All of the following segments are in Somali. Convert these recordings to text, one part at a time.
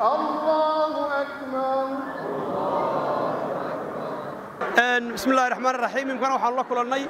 الله أكبر bismi illahi raxmaan raxiim imkana waxaanu la kulannay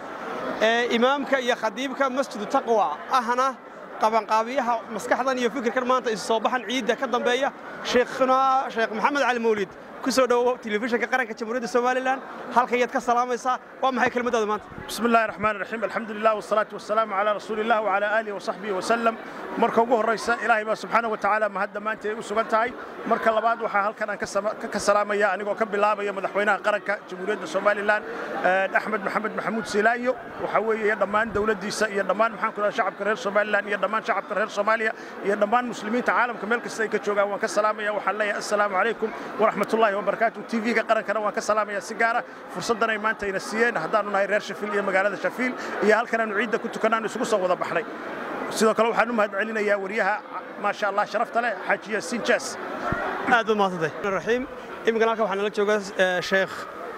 imaamka iyo khadiibka masjidu taqwa ahna qabanqaabiyaha maskaxdan iyo fikirkan maanta isu soo baxan ciidda ka dambeeya sheekhna sheekh maxamed cali mawlid ku soo dhowow telefishinka qaranka jamhuuriyadda somalilan halkan yaad ka salaamaysaa waa maxay kelmaddaada maanta بسم الله الرحمن الرحيم الحمد لله والصلاة والسلام على رسول الله وعلى آله وصحبه وسلم marka ugu horeysa ilaahay baa subxaana wa tacaala mahadda maanta ay u sugan tahay marka labaad waxaa halkan aan ka sama- ka salaamaya anigoo ka bilaabaya madaxweynaha qaranka jamhuuriyadda somalilan eh, axmed maxamed maxamuud silaayo waxaa weeye dhammaan dowladdiisa iyo dhammaan maxaan ku dhaha shacabka reer somalilan iyo dhammaan shacabka reer soomaaliya iyo dhammaan muslimiinta caalamka meel kasta ay ka joogaan waan ka salaamaya waxaan leeyahay assalaamu calaykum waraxmatullaahi wabarakaatu tv-ga qarankana waan ka salaamaya si gaara fursaddan ay maanta ayna siiyeen haddaanu nahay reer shafiil iyo magaalada shafiil iyo halkan aanu ciidda ku tukanaan isugu soo wada baxnay sidoo kale waxaan u mahad celinayaa wariyaha maasha allah sharafta leh xaaji yaasiin jaas aad baad mahadsantay raxiim iminkan halkan waxaa nala jooga eh, sheekh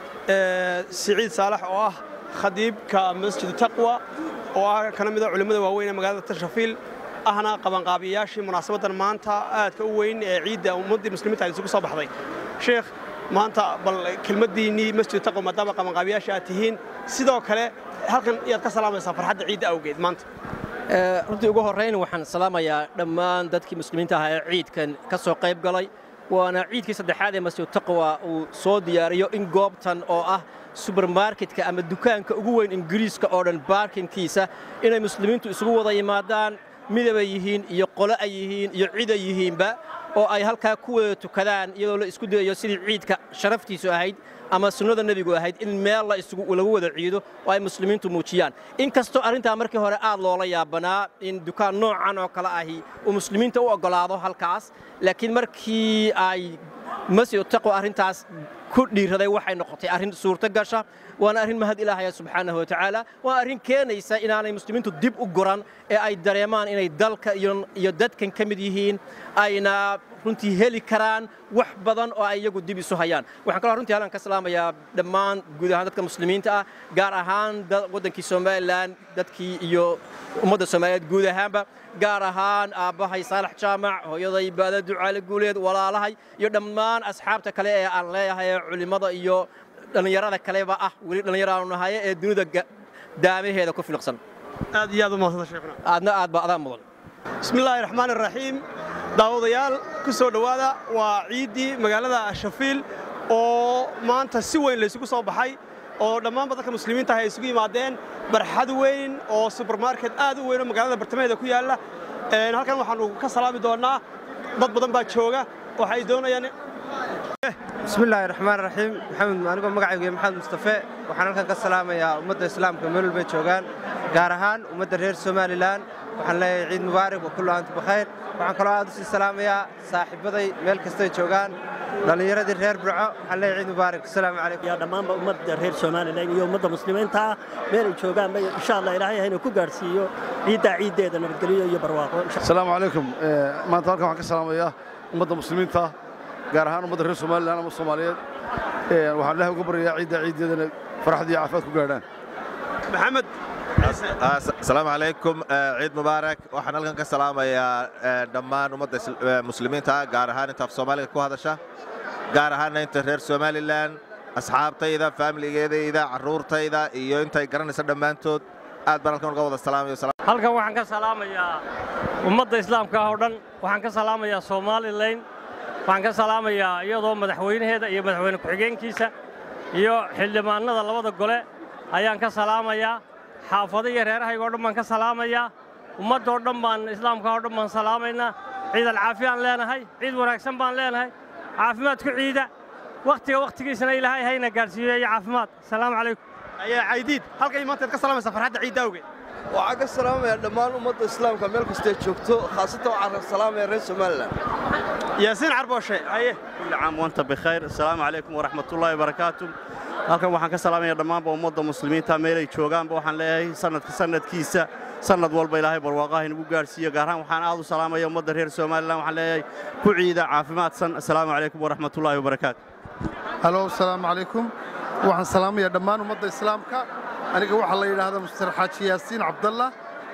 eh, siciid saalax oo ah khadiibka masjidu taqwa oo ah kana mid a culimmada waaweyn ee magaalada tashafiil ahna qabanqaabiyayaashii munaasabaddan maanta aadka u weyn ee ciidda ummaddii muslimiinta ay isugu soo baxday sheekh maanta bal kelmaddiinnii masjidu taqwa maadaama qabanqaabiyaasha aad tihiin sidoo kale halkan iyaad ka salaamaysaa farxadda ciidda awgeed maanta Ee, runtii ugu horrayn waxaan salaamayaa dhammaan dadkii muslimiinta ahaa ee ciidkan ka soo qayb galay waana ciidkii saddexaad ee masjid taqwa uu soo diyaariyo in goobtan oo ah subermarketka ama dukaanka ugu weyn ingiriiska oo dhan baarkinkiisa inay muslimiintu isugu wada yimaadaan midabay yihiin iyo qole ay yihiin iyo cid ay yihiinba oo ay halkaa ku wada tukadaan iyadoo la isku dayayo sidii ciidka sharaftiisu ahayd ama sunnada nebigu ahayd in meel la isugu lagu wada ciido oo ay muslimiintu muujiyaan inkastoo arrintaa markii hore aad loola yaabanaa in dukaan noocan oo kale ahi uu muslimiinta u oggolaado halkaas laakiin markii ay masjid taqwa arrintaas ku dhiiraday waxay noqotay arrin suurto gasha waana arrin mahad ilaahaya subxaanahu wa tacaala waa arrin keenaysa inaanay muslimiintu dib u guran ee ay dareemaan inay dalka iyo iyo dadkan ka mid yihiin ayna runtii heli karaan wax badan oo ay iyagu dib isu hayaan waxaan kaloo runtii halkan ka salaamayaa dhammaan guud ahaan dadka muslimiinta ah gaar ahaan da- waddankii somalilan dadkii iyo ummadda soomaaliyeed guud ahaanba gaar ahaan aabbahay saalax jaamac hooyaday baada ducaale guuleed walaalahay iyo dhammaan asxaabta kale ee aan leeyahay ee culimmada iyo dhallinyarada kaleba ah weli dhallinyaraanu nahaye ee dunida ga- daamaheeda ku filiqsan aad iyo aad u mahadsanta sheekhuna aadna aad ba adaa mudan bismi illaahi raxmaan iraxiim daawadayaal ku soo dhowaada waa ciiddii magaalada shafiil oo maanta si weyn laysugu soo baxay oo dhammaanba dadka muslimiinta ah ay isugu yimaadeen barxad weyn oo subermarket aad u weyn oo magaalada bartamaheeda ku yaalla Een, halkan waxaanu ka salaami doonnaa dad badan baa jooga waxay doonayaan bismi illaahi raxmaan raxiim maxamed anigoo magacaygu yahay maxamed mustafe waxaan halkan ka salaamayaa ummadda islaamka meel walbay joogaan gaar ahaan ummadda reer somalilan waxaan leeyahay ciid mubaarak wa kullu aantu bikhayr waxaan kaloo aad u sii salaamayaa saaxiibbaday meel kastay joogaan dhallinyaradii reer burco waxaan leeyahay ciid mubaarak asalaamu calaykum yaa dhammaanba ummadda reer somalilan iyo ummadda muslimiinta ah meel ay joogaanba insha allah ilaahay hayna ku gaadhsiiyo ciiddaa ciiddeeda nabadgelyo iyo barwaaqo insha asalaamu calaykum Eh, maanta halkan waxaan ka salaamayaa ummadda muslimiinta ah gaar ahaan ummadda reer somalilan ama soomaaliyeed Eh, waxaan ilaahay uga baryayaa ciidda ciiddeedana farxad iyo caafimaad ku gaadhaan maxamed asalaamu calaykum eh, ciid mubaarak waxaan halkan ka salaamayaa eh, dhammaan ummadda is- eh, muslimiinta ah gaar ahaan inta af soomaaliga ku hadasha gaar ahaanna inta reer somalilan asxaabtayda faamiligeedayda carruurtayda iyo intay garanaysa dhammaantood aad baan halkan uga wada salaamayo halkan waxaan ka salaamayaa ummadda islaamka ah oo dhan waxaan ka salaamayaa somalilan waxaan ka salaamayaa iyadoo madaxweynaheeda iyo madaxweyne ku-xigeenkiisa iyo xildhibaanada labada gole ayaan ka salaamayaa xaafado iyo reerahayga oo dhan baan ka salaamayaa ummaddoo dhan baan islaamka oo dhan baan salaamaynaa ciid alcaafiyaan leenahay ciid wanaagsan baan leenahay caafimaad ku ciida wakhtiga wakhtigiisana ilaahay hayna gaadhsiiyo iyo caafimaad asalaamu calaykum ayaa caydiid halkan maanta ka salaamaysaa farxadda ciidda awgeed waxaan ka salaamayaa dhammaan ummadda islaamka meel kastay joogto khaasatan waxaan ka salaamayaa reer somalilan yaasiin carbooshe aye كل عام وانت بخير السلام عليكم ورحمة الله وبركاته halkan waxaan ka salaamayaa dhammaanba ummadda muslimiinta meelay joogaanba waxaan leeyahay sanadka sanadkiisa sanad walba ilaahay barwaaqaha inagu gaarsiiyo gaar ahaan waxaan aad u salaamaya ummadda reer somalilan waxaan leeyahay ku ciida caafimaadsan asalaamu calaykum waraxmatullaahi wabarakaatu halo asalaamu calaykum waxaan salaamayaa dhammaan ummadda islaamka aniga waxaa la yidhaahdaa muster xaaji yaasiin cabdalla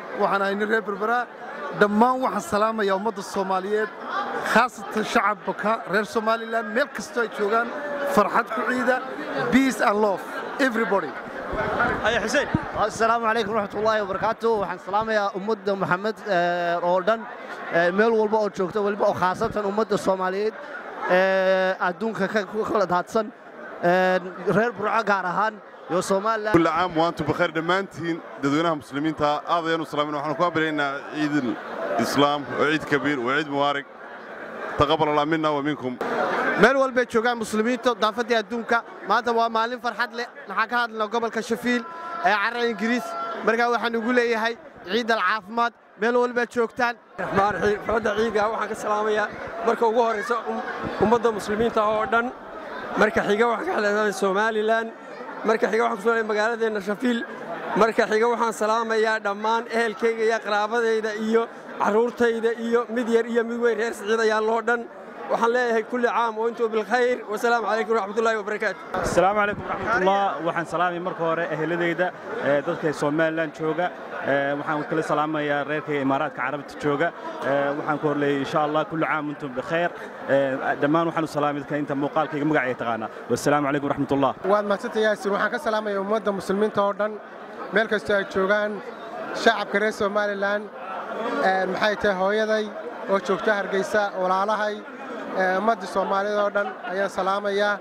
waxaan ahay nin reer berberaa dhammaan waxaan salaamayaa ummadda soomaaliyeed khaasatan shacabka reer somalilan meel kastoo ay joogaan farxad ku ciida peace and love everybody haya xuseen asalaamu calaykum waraxmatullaahi wabarakaatu waxaan salaamayaa ummadda maxamed eh, oo dhan eh, meel walba oo joogta weliba oo khaasatan ummadda soomaaliyeed ee adduunka ka ku kala daadsan eh, reer burco gaar ahaan iyo somalilan كل عام وانتم بخير دمانتين ددوينها مسلمين تا هذا ينو سلامين وحنا كوابرين عيد الإسلام وعيد كبير وعيد مبارك تقبل الله منا ومنكم meel walbay joogaan muslimiinta daafadii adduunka maanta waa maalin farxad leh waxaan ka hadlaynaa gobolka shafiil ee carra ingiriis markaa waxaan ugu leeyahay ciid alcaafimaad meel walbaa joogtaan raxmaan raxiim xafladda ciiga waxaan ka salaamayaa marka ugu horraysa um- ummadda muslimiinta oo dhan marka xiga waxaan ka hadlaynaa somalilan marka xiga waxaan ku soo magaaladeenna shafiil marka xiga waxaan salaamayaa dhammaan ehelkayga iyo qaraabadayda iyo carruurtayda iyo mid yar iyo mid weyn reer siciid ayaa loo dhan waxaan leeyahay kulli caam wa intuu bilkhayr wasalaamu calaykum waraxmatullaahi wabarakaatu asalaamu calaykum waraxmatullah waxaan salaamay marka hore eheladayda ee dadka somalilan jooga ee waxaan kala salaamayaa reerka imaaraadka carabta jooga ee waxaan ku horleeyay insha allah kullu caam antum bikheer ee dhammaan waxaan u salaamay dadka inta muuqaalkayga magacayga taqaana wasalaamu calaykum waraxmatullah waad mahadsantay yaasiin waxaan ka salaamayaa ummadda muslimiinta oo dhan meel kastoo ay joogaan shacabka reer somalilan een, maxay tahay hooyaday oo joogta hargeysa walaalahay ee, ummadda soomaaliyeed oo dhan ayaan salaamayaa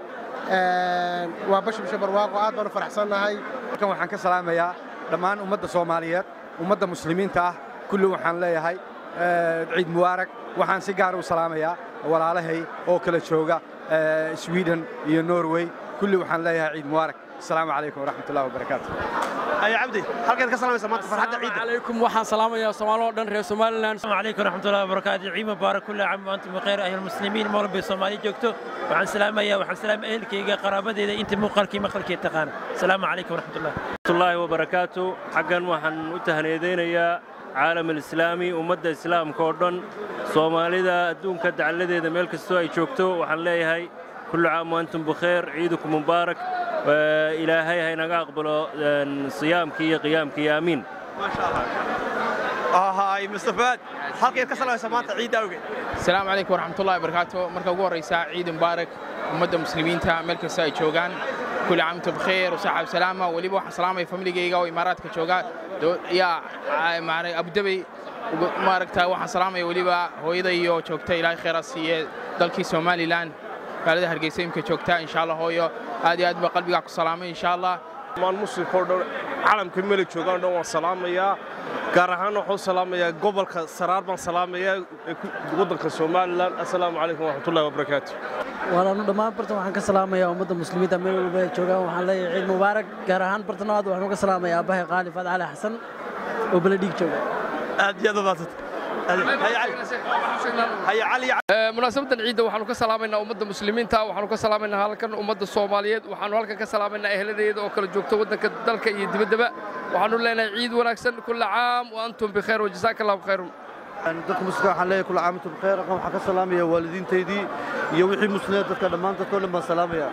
Een, waa bashi bisha barwaaqo aad baan u faraxsannahay halkan waxaan ka salaamayaa dhammaan ummadda soomaaliyeed ummadda muslimiinta ah kulli waxaan leeyahay eh, ciid mubaarak waxaan si gaar u salaamayaa walaalahay oo kala jooga eh, sweden iyo norway kulli waxaan leeyahay ciid mubaarak asalaamu calaykum waraxmatullahi wabarakaatu haya cabdi halkeed ka salaamaysa maanta farxadda ciidda عليكم waxaan salaamayaa Soomaaliya oo dhan reer Somaliland Assalamu alaykum warahmatullahi wabarakatuh ciid mubaarak kullu caam wa antum bikhair ayuha almuslimiin meel walba Soomaaliya joogto waxaan salaamayaa waxaan salaamayaa ehelkayga qaraabadeeda inta muuqaalkii maqalkii taqaan Assalamu alaykum warahmatullahi الله وبركاته حقا waxaan u tahniyadeynayaa caalam alislaami ummadda islaamka oo dhan soomaalida adduunka dacaladeeda meel kastoo ay joogto waxaan leeyahay kullu caam waantum bikheer ciidukum mubaarak Waa ilaahay ha inaga aqbalo een, siyaamkii iyo qiyaamkii aamiin hay mustafaad halkeed ka salaamaysa maanta ciidda awgeed asalaamu calaykum waraxmatullahi wabarakaatu marka ugu horraysa ciid mubaarak ummadda muslimiinta meel kasta ay joogaan kulli caam antum bikheer wasaxab salaama weliba waxaan salaamaya familigayga oo imaaraadka jooga do- yaa aa, maarag abudabey ugu- maaragta waxaan salaamaya weliba hooyada iyo joogta ilaahay khayra siiye dalkii somalilan magaalada hargeysa imka joogta insha allah hooyo aad iyo aad baa qalbigaa ku salaamay insha allah dhammaan muslimka oo dhan caalamka meel ay joogaan oo dhan waan salaamayaa gaar ahaan waxaan u salaamayaa gobolka saraar baan salaamayaa ee ku- waddanka somalilan assalaamu calaykum waraxmatullahi wabarakaatu waalaanu dhammaan bartan waxaan ka salaamayaa ummadda muslimiinta meel walba ay joogaan waxaan leeyahay ciid mubaarak gaar ahaan bartanaad waxaan uga salaamayaa aabbahay qaali faad cali xasan oo beledhiig jooga aad iyo aad u maadsanta munaasabadan ciidda waxaanu ka salaamaynaa ummadda muslimiinta waxaanu ka salaamaynaa halkan ummadda soomaaliyeed waxaanu halkan ka salaamaynaa ehladeeda oo kala joogta waddanka dalka iyo dibaddaba waxaanu leenahay ciid wanaagsan kulla caam wa antum bikheer wajazaaka allahu khayrun dadka muslimka waxaan leeyahay kula caamintum bikheer aqan waxaan ka salaamayaa waalidiintaydii iyo wixii muslimiin dadka dhammaan dadkoo dhan baan salaamayaa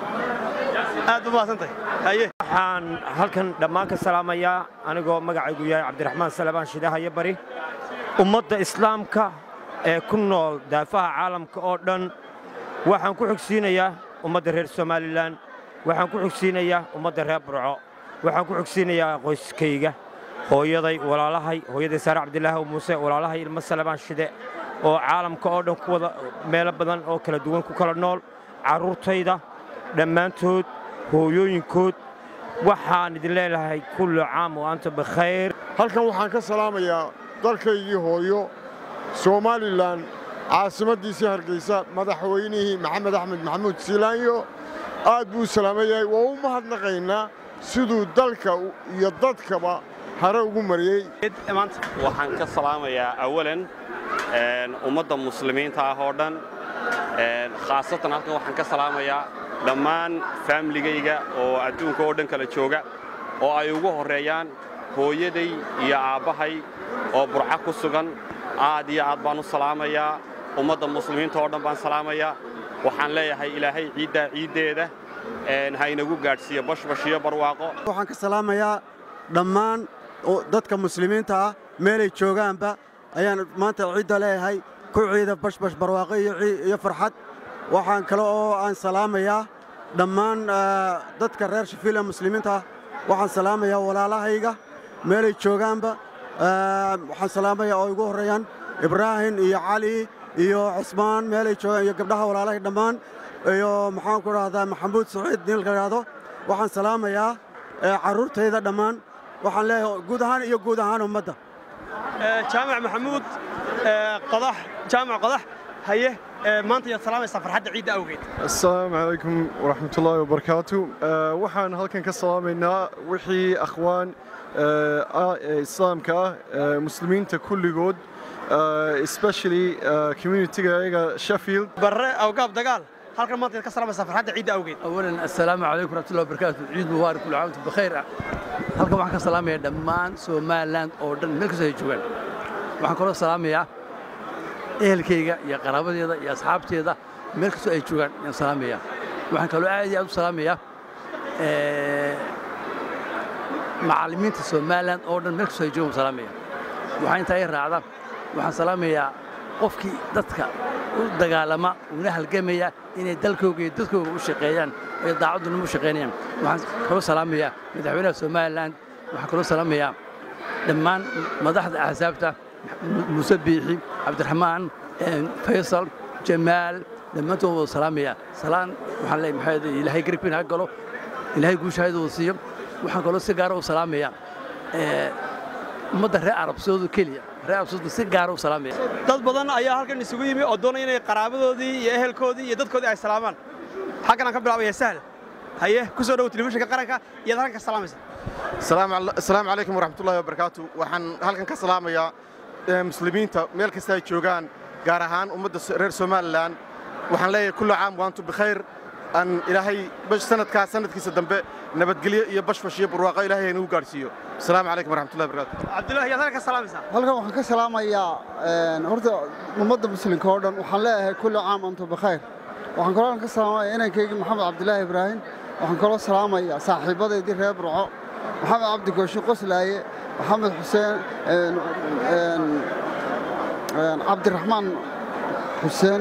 aad u maadsantahay haye waxaan halkan dhammaan ka salaamayaa anigoo magacaygu yahay cabdiraxmaan salabaan shidahayo bari ummadda islaamka ee ku nool daafaha caalamka oo dhan waxaan ku xogsiinayaa ummadda reer somalilan waxaan ku xogsiinayaa ummadda reer burco waxaan ku xogsiinayaa qoyskayga hooyaday walaalahay hooyaday saare cabdilaahi muuse walaalahay ilmo salabaan shide oo caalamka oo dhan ku wada meelo badan oo kala duwan ku kala nool carruurtayda dhammaantood hooyooyinkood waxaan idin leelahay kullu caam wa anta bikhayr halkan waxaan ka salaamayaa dalkaygii hooyo somalilan caasimaddiisii hargeysa madaxweynihii maxamed axmed maxamuud siilaanyo aad buu u salaaman yahay waa u mahadnaqaynaa siduu dalka iyo dadkaba hare ugu mariyey waxaan ka salaamayaa awalan een, ummadda muslimiinta ah oo dhan een, khaasatan halkan waxaan ka salaamayaa dhammaan faamiligayga oo adduunka oo dhan kala jooga oo ay ugu horreeyaan hooyaday iyo aabbahay oo burca ku sugan aad iyo aad baan u salaamayaa ummadda muslimiinta oo dhan baan salaamayaa waxaan leeyahay ilaahay ciiddaa ciiddeeda een, ha inagu gaadhsiiyo bashbash iyo barwaaqo waxaan ka salaamayaa dhammaan oo dadka muslimiinta ah meelay joogaanba ayaan maanta ciidda leeyahay ku ciida bashbash barwaaqo iyo cii- iyo farxad waxaan kale oo aan salaamayaa dhammaan eh, dadka reer shafiil ee muslimiinta ah waxaan salaamayaa walaalahayga meelay joogaanba Eh, waxaan salaamayaa oo igu horreeyaan ibraahim iyo cali iyo cusmaan meelay joogaan iyo gabdhaha walaalahay dhammaan iyo maxaan ku dhahdaa maxamuud saciid nin la yidhaahdo waxaan salaamayaa eh, carruurtayda dhammaan waxaan leeyahay guud ahaan iyo guud ahaan ummadda jaamac maxamuud ee, qodax jaamac qodax haye ee, maanta yaad salaamaysaa farxadda ciidda awgeed asalaamu calaykum waraxmatullaahi wabarakaatu Eh, waxaan halkan ka salaamaynaa wixii akhwaan eh, ah ee islaamka ah eh, muslimiinta kulligood eh, especially eh, communitiga iyaga sheffield barre awgaab dagaal halkan maanta yaad ka salaamaysaa farxadda ciidda awgeed أولا السلام عليكم ورحمة الله وبركاته عيد مبارك كل عام وأنتم بخير halkan waxaan ka salaamayaa dhammaan somaliland oo dhan meel kastoo ay joogaan waxaan kaloo salaamayaa ehelkayga iyo qaraabadeeda iyo asxaabteeda meel kastoo ay joogaan ayaan salaamayaa waxaan kaloo aad iyo aad u salaamayaa eh, macallimiinta somaliland oo dhan meel kastoo ay joogaan waan salaamaya waxaa intaa i raacda waxaan salaamayaa qofkii dadka u dagaalama una halgamaya inay dalkooga iyo dadkooga u shaqeeyaan ay daacadduna u shaqeynayaan waxaan kaloo salaamayaa madaxweynaha somaliland waxaan kaloo salaamayaa dhammaan madaxda axsaabta muuse biixi cabdiraxmaan eh, faysal jamaal dhammaantood wada salaamaya salaan waxaan leeyahay maxaa yeelay ilaahay garibkiin ha galo ilaahay guushahayda wada siiyo waxaan kaloo si gaara u salaamayaa eh, ummadda reer arabsoodu keliya reer arabsoodu si gaara u salaamaya dad badan ayaa halkan isugu yimi oo doonaya inay qaraabadoodii iyo ehelkoodii iyo dadkoodii ay salaamaan xaggan aan ka bilaabaya sahla haye ku soo dhowo telefishinka qaranka iyaad halkan ka salaamaysa asalaamu calaykum waraxmatullaahi wabarakaatu waxaan halkan ka salaamayaa eh, muslimiinta meel kasta ay joogaan gaar ahaan ummadda s- reer somalilan waxaan leeyahay kullu caam waantu bikhayr aan ilaahay bash sanadkaas sanadkiisa dambe nabadgelyo iyo bashbash iyo barwaaqo ilaahay inagu gaadhsiiyo asalaamu calaykum waraxmatullahi wabarakaatu cabdullaahi yaad halkan ka salaamaysaa halkan waxaan ka salaamayaa een, horta ummadda muslimka oo dhan waxaan leeyahay kulli caam antum bikhayr waxaan kaloo halkan ka salaamayaa inankaygii maxamed cabdilaahi ibraahim waxaan kaloo salaamayaa saaxiibadeydii reer burco maxamed cabdi gooshe qoslaaye maxamed xuseen een, een, een, cabdiraxmaan xuseen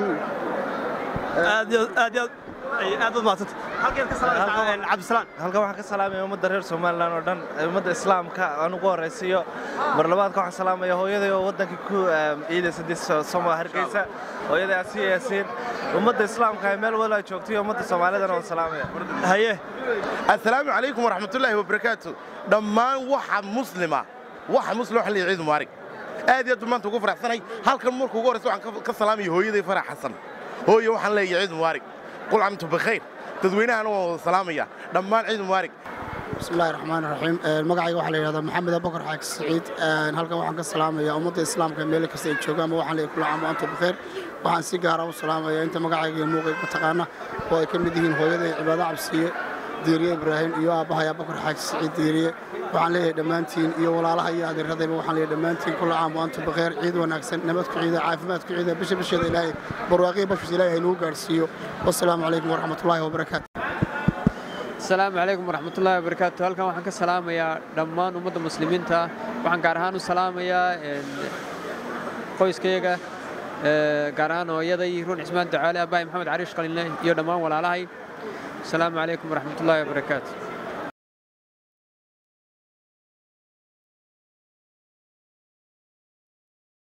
aad iyo aad iyo aad ay- aad baad mahadsanta halkan ka salaamaysaa cabdisalaan halkan waxaan ka salaamaya ummadda reer somalilan oo dhan ee ummadda islaamka aan ugu horraysiiyo mar labaadka waxaan salaamaya hooyaday oo waddankii ku em, ciidaysa dis somo hargeysa hooyaday asiya yaasiin ummadda islaamka ee meel walba ay joogto iyo ummadda soomaalidana waan salaamaya haye asalaamu calaykum waraxmatullaahi wabarakaatu dhammaan waxa muslima waxa muslim waxa leeyahay ciid mubaarak aad iyo aad baan maanta ugu faraxsanay halkan markuu ugu horreysa waxaan ka- ka salaamaya hooyaday farax xasan hooye waxaan leeyahay ciid mubaarak qul camtu bikhayr dadweynahana waan wada salaamaya dhammaan ciid mubaarak بسم الله الرحمن الرحيم magacayga waxaa la yidhahdaa maxamed abubakar xaaki saciid halkan waxaan ka salaamayaa ummadda islaamka meel kasta ay joogaan waxaan leeyahay kullu caam wa antum bikhair waxaan si gaara u salaamayaa inta magacayga iyo muuqayga taqaana oo ay ka mid yihiin hooyaday cibaado cabsiye diiriye ibraahim iyo aabbahay abubakar xaaki saciid diiriye waxaan leeyahay dhammaantiin iyo walaalaha iyo adeeradayba waxaan leeyahay dhammaantiin kullu caam wa antum bikhair ciid wanaagsan nabad ku ciida caafimaad ku ciida bisha bisheeda ilaahay barwaaqiya bashbis ilaahay haynugu gaarsiiyo wassalaamu calaykum waraxmatullaahi wabarakaatu asalaamu calaykum waraxmatullaahi wabarakaatu halkan waxaan ka salaamayaa dhammaan ummadda muslimiinta waxaan gaar ahaan u salaamayaa een, qoyskayaga ee, gaar ahaan hooyaday ruun cismaan ducaale abahay maxamed cariish qalinle iyo dhammaan walaalahay asalaamu calaykum waraxmatullaahi wabarakaatu